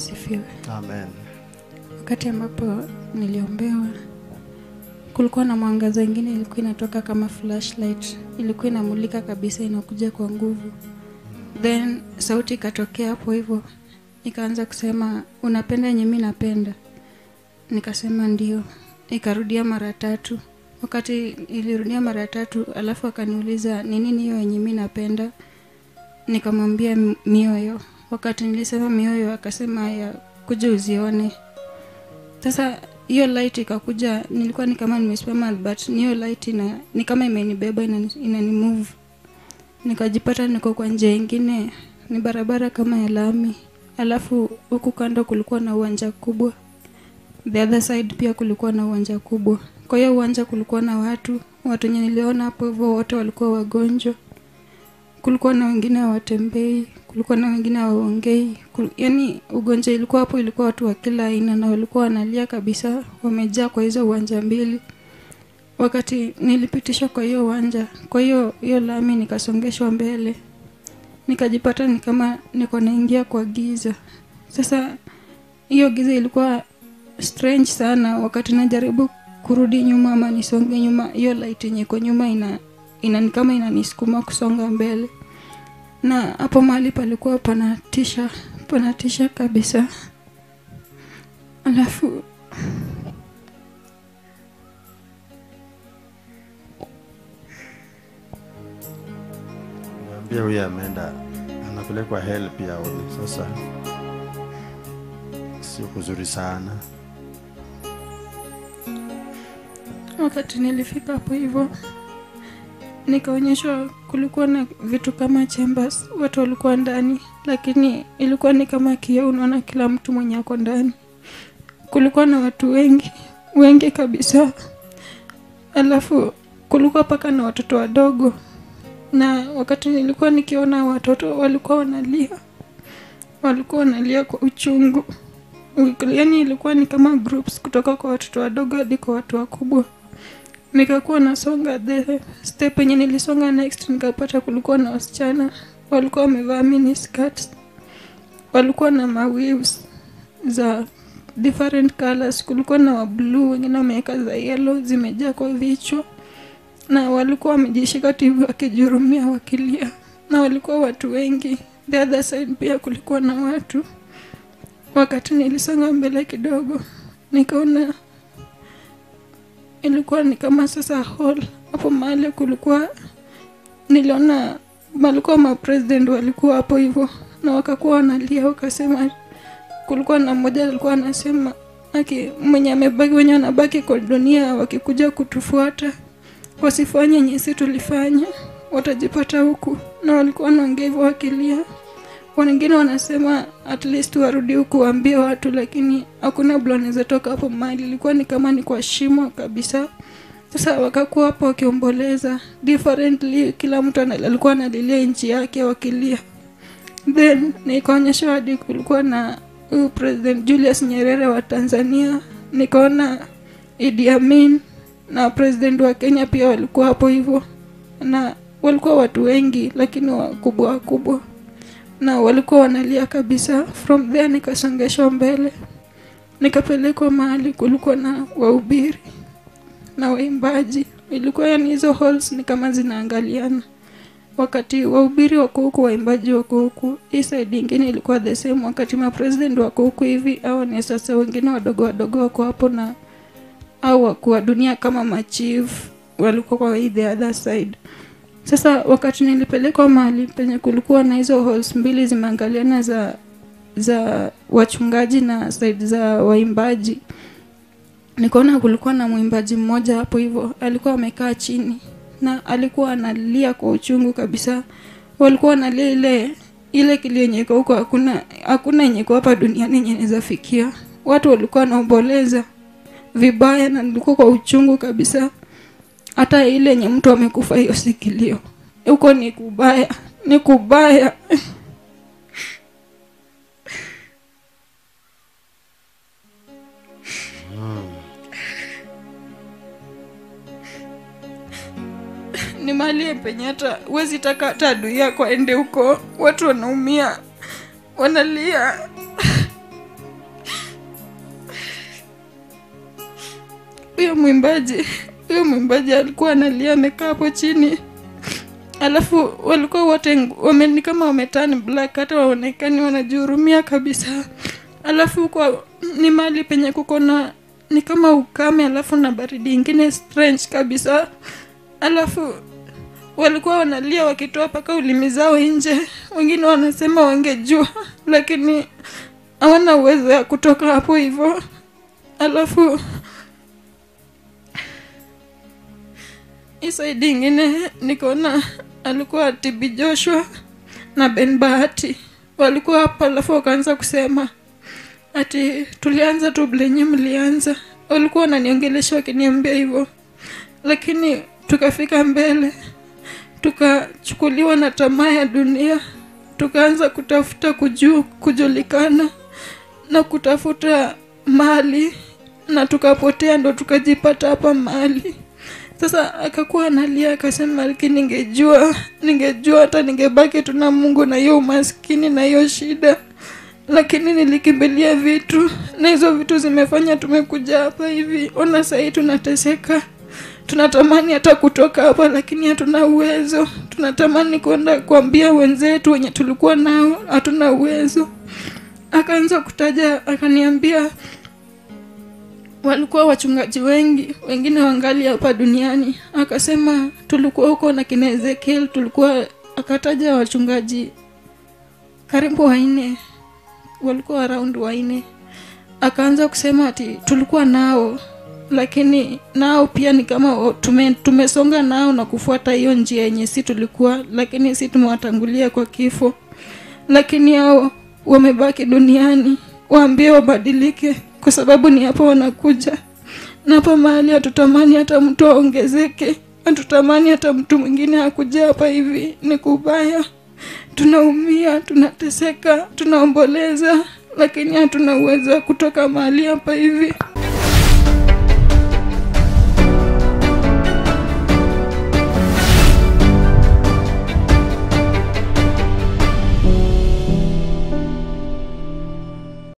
asifiwe. Amen. Wakati ambapo niliombewa, kulikuwa na mwangaza ingine ilikuwa inatoka kama flashlight, ilikuwa inamulika kabisa, inakuja kwa nguvu. Then sauti ikatokea hapo hivyo, ikaanza kusema unapenda yenye mi napenda. Nikasema ndio. Ikarudia mara tatu. Wakati ilirudia mara tatu, alafu akaniuliza ni nini hiyo yenye mi napenda. Nikamwambia "M- mioyo. Wakati nilisema mioyo, akasema ya kuja uzione. Sasa hiyo light ikakuja, nilikuwa ni kama nimesimama, but ni hiyo light ina, ni kama imenibeba inani, inani move. Nikajipata niko kwa njia ingine, ni barabara kama ya lami, alafu huku kando kulikuwa na uwanja kubwa, the other side pia kulikuwa na uwanja kubwa. Kwa hiyo uwanja kulikuwa na watu, watu wenye niliona hapo hivyo wote walikuwa wagonjwa. Kulikuwa na wengine hawatembei, kulikuwa na wengine hawaongei. Kul- Yaani ugonjwa ilikuwa hapo, ilikuwa watu wa kila aina na walikuwa wanalia kabisa, wamejaa kwa hizo uwanja mbili. Wakati nilipitishwa kwa hiyo uwanja, kwa hiyo hiyo lami nikasongeshwa mbele, nikajipata ni kama niko naingia kwa giza. Sasa hiyo giza ilikuwa strange sana. Wakati najaribu kurudi nyuma ama nisonge nyuma, hiyo light yenye iko nyuma ina ina ni kama inanisukuma kusonga mbele, na hapo mahali palikuwa panatisha, panatisha kabisa. Alafu Niambia huyu ameenda anapelekwa hell pia huyu. Sasa sio kuzuri sana. wakati nilifika hapo hivyo nikaonyeshwa kulikuwa na vitu kama chambers watu walikuwa ndani lakini ilikuwa ni kama kioo unaona kila mtu mwenye ako ndani kulikuwa na watu wengi wengi kabisa alafu kulikuwa paka na watoto wadogo na wakati nilikuwa nikiona watoto walikuwa wanalia walikuwa wanalia kwa uchungu yaani ilikuwa ni kama groups kutoka kwa watoto wadogo hadi kwa watu wakubwa nikakuwa nasonga the step yenye nilisonga next nikapata kulikuwa na wasichana walikuwa wamevaa mini skirts walikuwa na mawaves za different colors kulikuwa na wa blue wengine wameweka za yellow zimejaa kwa vichwa na walikuwa wamejishika tv wakijurumia wakilia na walikuwa watu wengi the other side pia kulikuwa na watu wakati nilisonga mbele kidogo nikaona ilikuwa ni kama sasa hall hapo mahali kulikuwa niliona walikuwa mapresident walikuwa hapo hivyo na wakakuwa wanalia wakasema kulikuwa na mmoja alikuwa anasema aki mwenye amebaki wenye wanabaki kwa dunia wakikuja kutufuata wasifanye nyesi tulifanya watajipata huku na walikuwa wanaongea hivyo wakilia wengine wanasema at least warudi huku waambie watu lakini hakuna blo anaweza toka hapo mahali ilikuwa ni kama ni kwa shimo kabisa sasa wakakuwa hapo wakiomboleza differently kila mtu ana- alikuwa analilia nchi yake wakilia then nikaonyesha hadi kulikuwa na huyu president julius nyerere wa tanzania nikaona idi amin na president wa kenya pia walikuwa hapo hivyo na walikuwa watu wengi lakini wakubwa wakubwa na walikuwa wanalia kabisa from there nikasongeshwa mbele nikapelekwa mahali kulikuwa na wahubiri na waimbaji ilikuwa yani hizo halls ni kama zinaangaliana wakati wahubiri wako huku waimbaji wako huku hii side ingine ilikuwa the same wakati mapresident wako huku hivi au ni sasa wengine wadogo wadogo wako hapo na au wakuu wa dunia kama machief walikuwa kwa hii the other side sasa wakati nilipelekwa mahali penye kulikuwa na hizo halls mbili zimeangaliana za za wachungaji na side za waimbaji nikaona kulikuwa na mwimbaji mmoja hapo hivyo alikuwa amekaa chini na alikuwa analia kwa uchungu kabisa walikuwa wanalia ile ile kilio yenye iko huko hakuna hakuna yenye iko hapa duniani yenye inaweza fikia watu walikuwa wanaomboleza vibaya na nilikuwa kwa uchungu kabisa hata ile yenye mtu amekufa hiyo sikilio huko ni kubaya ni kubaya ni mali penye hata huwezi taka hata adui yako aende huko watu wanaumia wanalia huyo mwimbaji huyo mwimbaji alikuwa analia amekaa hapo chini alafu walikuwa wote ng- wame, ni kama wametani black hata waonekani wanajihurumia kabisa alafu kwa ni mali penye kuko na ni kama ukame alafu na baridi ingine strange kabisa alafu walikuwa wanalia wakitoa mpaka ulimi zao nje wengine wanasema wangejua lakini hawana uwezo ya kutoka hapo hivyo alafu hii saidi ingine nikaona alikuwa tibi joshua na ben bahati walikuwa hapa alafu wakaanza kusema ati tulianza tu blenye mlianza walikuwa wananiongelesha wakiniambia hivyo lakini tukafika mbele tukachukuliwa na tamaa ya dunia tukaanza kutafuta kuju, kujulikana na kutafuta mali na tukapotea ndo tukajipata hapa mali sasa akakuwa analia akasema lakini ningejua ningejua hata ningebaki tuna mungu na hiyo umaskini na hiyo shida lakini nilikimbilia vitu na hizo vitu zimefanya tumekuja hapa hivi ona sahii tunateseka tunatamani hata kutoka hapa lakini hatuna uwezo tunatamani kwenda kuambia wenzetu wenye tulikuwa nao hatuna uwezo akaanza kutaja akaniambia walikuwa wachungaji wengi wengine wangali hapa duniani akasema tulikuwa huko na kina ezekiel tulikuwa akataja wachungaji karibu wanne walikuwa around wanne akaanza kusema ati tulikuwa nao lakini nao pia ni kama o- tume, tumesonga nao na kufuata hiyo njia yenye si tulikuwa lakini si tumewatangulia kwa kifo lakini hao wamebaki duniani waambie wabadilike kwa sababu ni hapo wanakuja na hapa mahali hatutamani hata mtu aongezeke hatutamani hata mtu mwingine akuja hapa hivi ni kubaya tunaumia tunateseka tunaomboleza lakini hatuna uwezo wa kutoka mahali hapa hivi